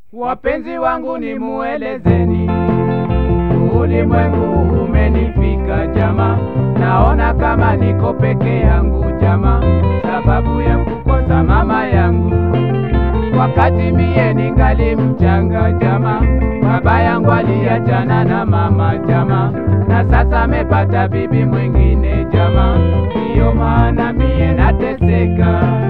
Wapenzi wangu ni muelezeni, ulimwengu umenifika jama, naona kama niko peke yangu jama, sababu ya kukosa mama yangu. Wakati mie ningali mchanga jama, baba yangu aliachana na mama jama, na sasa amepata bibi mwingine jama, ndiyo maana mie nateseka.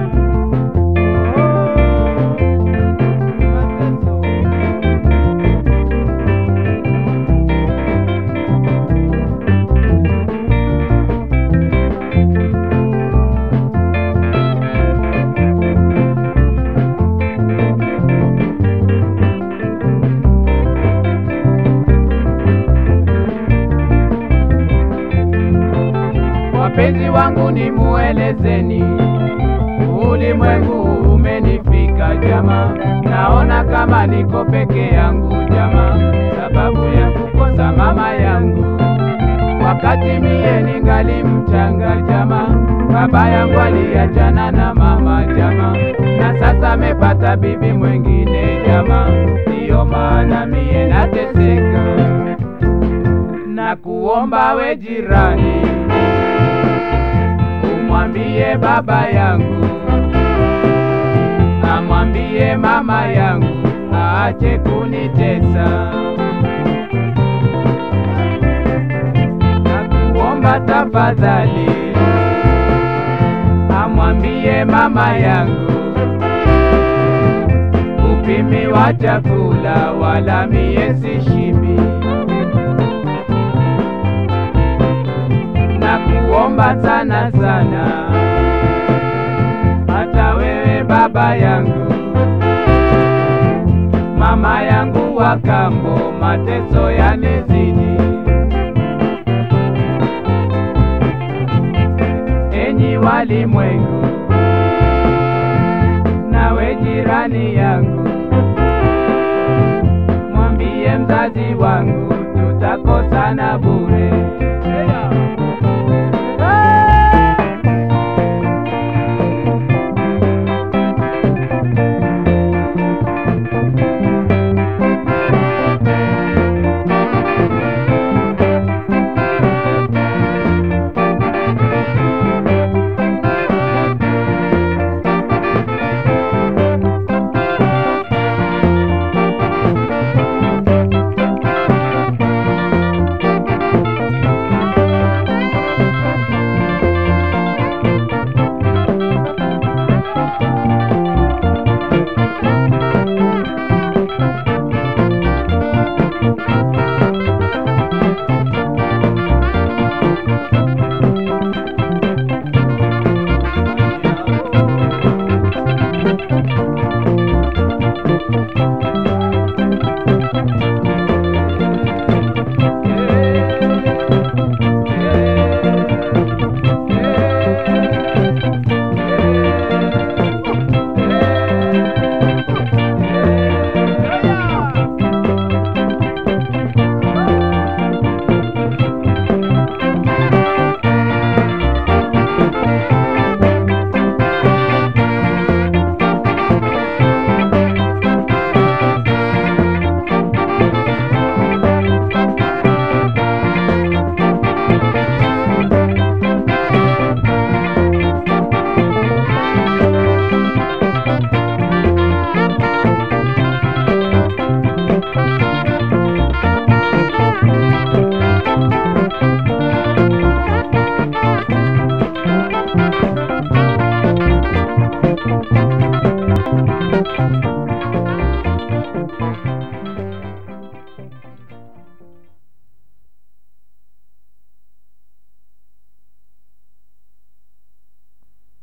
Wapenzi wangu ni muelezeni, ulimwengu umenifika jama, naona kama niko peke yangu jama, sababu ya kukosa mama yangu. Wakati mie ningali mchanga jama, baba yangu aliachana na mama jama, na sasa amepata bibi mwingine jama, ndiyo maana mie nateseka na kuomba we jirani umwambie baba yangu, amwambie mama yangu aache kunitesa. Nakuomba tafadhali, amwambie mama yangu upimi wa chakula wala mie sishibi. Nakuomba sana sana, hata wewe baba yangu, mama yangu wa kambo, mateso yanizidi. Enyi walimwengu, nawe jirani yangu, mwambie mzazi wangu tutakosana bure.